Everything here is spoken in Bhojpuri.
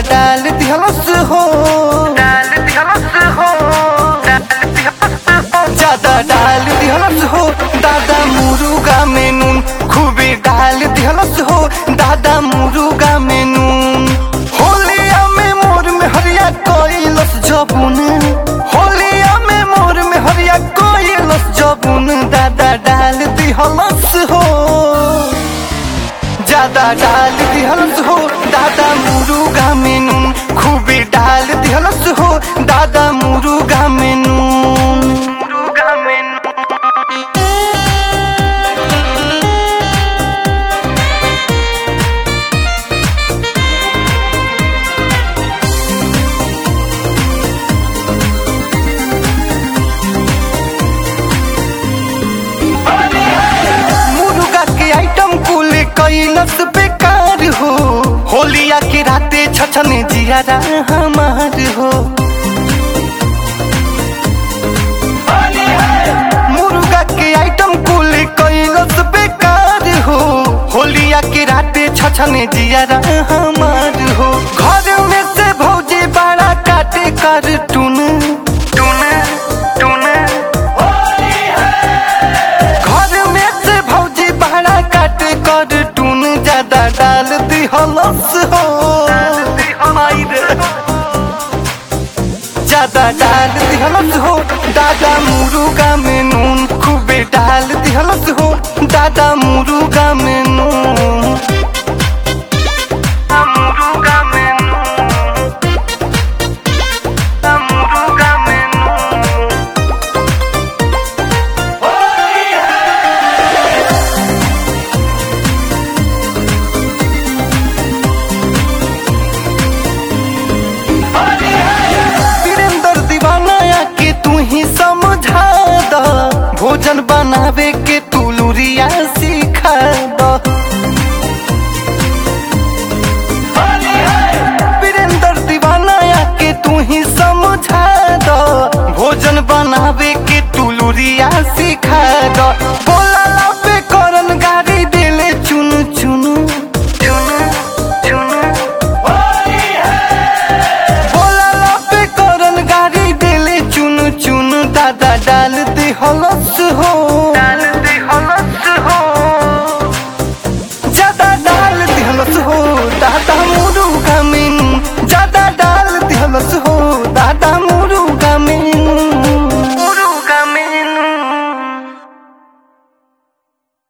डाल दिहलस हो डाल दिहलस हो ज्यादा डाल दिहलस हो दादा मुरुगा में नून खूबे डाल दिहलस हो दादा मुरुगा में नून होलिया में मोर में हरिया कोइलस जबुन होलिया में मोर में हरिया कोइलस जबुन दादा डाल दिहलस हो ज्यादा डाल दिहलस हो दादा मुरुगा में नून खूबे डाल दिहलस हो दादा मुरुगा में नून मुरुगा में नून मुर्गा के आइटम कुल कैलस बेकार हो होलिया के राते छछने जियारा हमार हो मुर्गा के आइटम कुल कैलस बेकार हो होलिया के राते छछने जियारा हमार हो घर में से भौजी बड़ा काटे कर टून टून टून घर में से भौजी भाड़ा काट कर टून ज्यादा डाल दी हलस हो माई रे। ज्यादा डाल दी हलस हो दादा मुरुगा में नून खूबे डाल दी हलस हो दादा मुरुगा में नून मुरुगा में नून मुरुगा में नून वीरेंद्र दीवाना के तू ही समझा द भोजन बनावे के तू लुरिया सिखा द वीरेंद्र दीवाना के तू ही समझा द भोजन बनावे के तू लुरिया सिखा द बोला पे करन गाड़ी दिले चुन चुन चुन चुन बोला पे करन गाड़ी दिले चुन चुन दादा डाल दे हलस हो